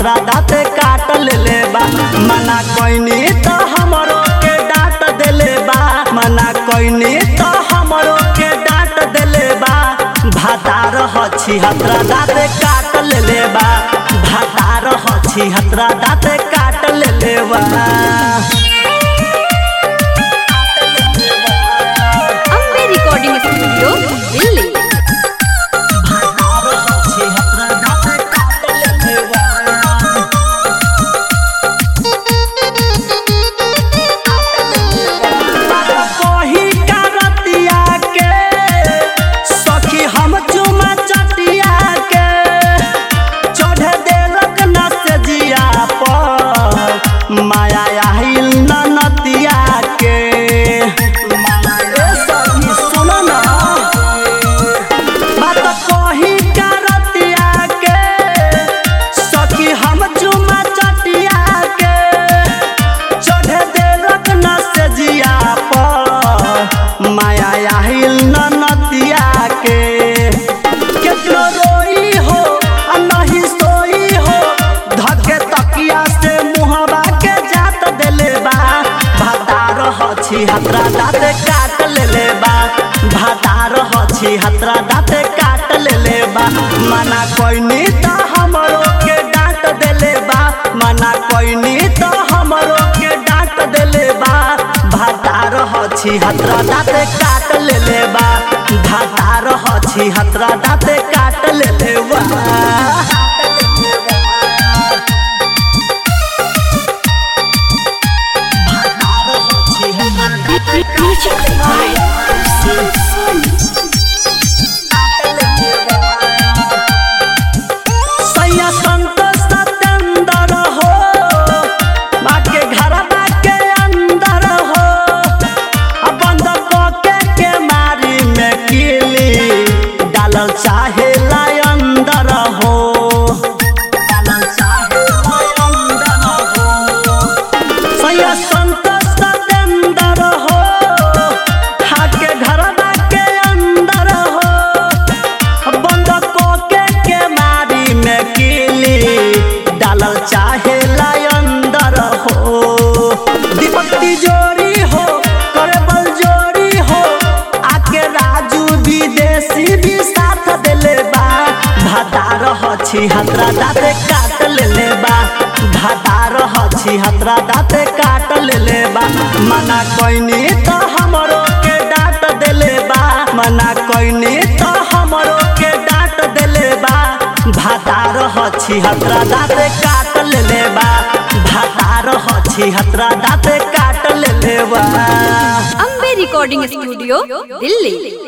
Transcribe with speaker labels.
Speaker 1: हतरा दाते काट लेले बा मना कोइनी तो हमरो के डांट देले बा मना कोइनी तो हमरो के डांट देले बा भातार हछी हतरा दाते काट लेले बा भातार हछी हतरा दाते काट लेले बा
Speaker 2: अम्बे रिकॉर्डिंग स्टूडियो दिल्ली
Speaker 1: कही का रतिया के सखी हम चुमा चटिया के चढ़ देलक न से जिया पर माया आहिल न नतिया के ए सखी सुनो ना बात कही का रतिया के सखी हम चुमा चटिया के चढ़े देलक न से जिया पर माया आहिल न नतिया के केतनो रोई हो आ नहीं सोई हो धके तकिया से मुहबा के जात देले बा भातार हछी हतरा दाते काट लेले बा भातार हछी हतरा दाते काट लेले बा मना कोइनी त हमरो के डांट देले बा मना कोइनी त हमरो के डांट देले बा भातार हछी हतरा दाते काट लेले बा भातार हछी हतरा दाते काट लेले बा सैया संतोष सत्येंद्र हो माँ के घर के अंदर हो आ बंद के के मारी में किली डालल चाहे लाई अंदर हो डालल चाहे लाई अंदर हो सैया संतोष सत्येंद्र हो हाके घर के अंदर हो बंद के के मारी में किली डालल चाहे लाई अंदर हो दीपक तिजोरी हो करे बल जोरी हो आके राजू विदेशी भी साथ देले बा भातार हछी हतरा दाते काट लेले बा भातार हछी हतरा दाते काट लेले बा मना कोइनी तो हमरो के डांट देले बा मना कोइनी तो हमरो के डांट देले बा भातार हछी हतरा दाते काट लेले बा भातार हछी हतरा दाते काट लेले बा
Speaker 2: अम्बे रिकॉर्डिंग स्टूडियो दिल्ली